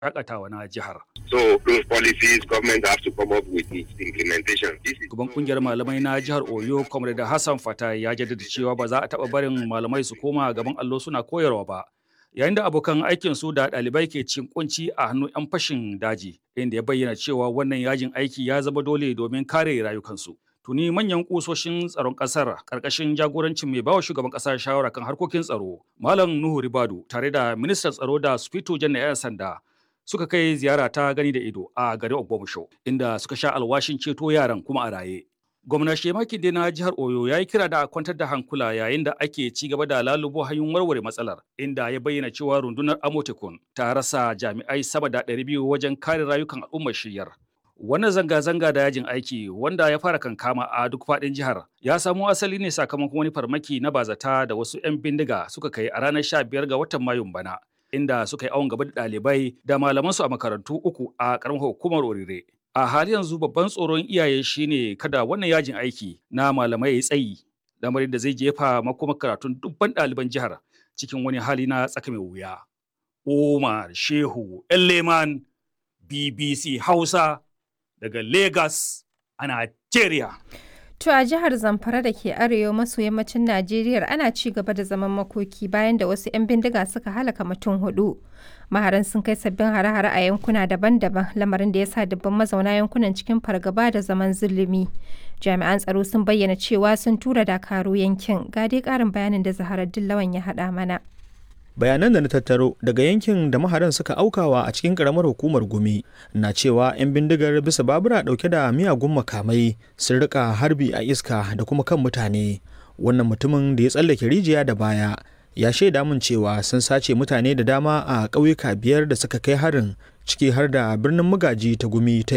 shakatawa na jihar. So those policies government have to come up with its implementation. This is Shugaban kungiyar malamai na jihar Oyo, Comrade Hassan Fata ya jaddada cewa ba za a taɓa barin malamai su koma gaban allo suna koyarwa ba. Yayin da abokan aikin su da ɗalibai ke cin kunci a hannun 'yan fashin daji, inda ya bayyana cewa wannan yajin aiki ya zama dole domin kare rayukansu. Tuni manyan kusoshin tsaron ƙasar ƙarƙashin jagorancin mai bawa shugaban ƙasa shawara kan harkokin tsaro, Malam Nuhu Ribadu tare da ministan tsaro da Sufito Jan 'yan sanda suka kai ziyara ta gani da ido a garin Ogbomusho inda suka sha alwashin ceto yaran kuma a raye. Gwamna Shemaki dai na jihar Oyo ya yi kira da a kwantar da hankula yayin da ake ci gaba da lalubo hanyoyin warware matsalar inda ya bayyana cewa rundunar Amotekun ta rasa jami'ai sama da 200 wajen kare rayukan al'ummar shiyar. Wannan zanga-zanga da yajin aiki wanda ya fara kankama a duk faɗin jihar ya samo asali ne sakamakon wani farmaki na bazata da wasu 'yan bindiga suka kai a ranar 15 ga watan Mayun bana. inda suka yi awon gaba da ɗalibai da malamansu a makarantu uku a ƙaramar hukumar Orire. A hali yanzu babban tsoron iyaye shine kada wannan yajin aiki na malamai ya tsayi, lamarin da zai jefa makoma karatun dubban ɗaliban jihar cikin wani hali na tsaka mai wuya. Umar Shehu Leman BBC Hausa daga Lagos a Nigeria. To a jihar Zamfara da ke arewa maso yammacin Najeriya ana ci gaba da zaman makoki bayan da wasu 'yan bindiga suka halaka mutum hudu. Maharan sun kai sabbin hare-hare a yankuna daban-daban lamarin da ya sa dubban mazauna yankunan cikin fargaba da zaman zulumi. Jami'an tsaro sun bayyana cewa sun tura dakaru yankin. Ga dai karin bayanin da Zaharar Dillawan ya haɗa mana. bayanan da na tattaro daga yankin da maharan suka aukawa a cikin karamar hukumar gumi na cewa 'yan bindigar bisa babura dauke da miyagun makamai sun rika harbi a iska da kuma kan mutane wannan mutumin da ya tsallake rijiya da baya ya shaida min cewa sun sace mutane da dama a ƙauyuka biyar da suka kai harin ciki har da birnin magaji ta gumi ta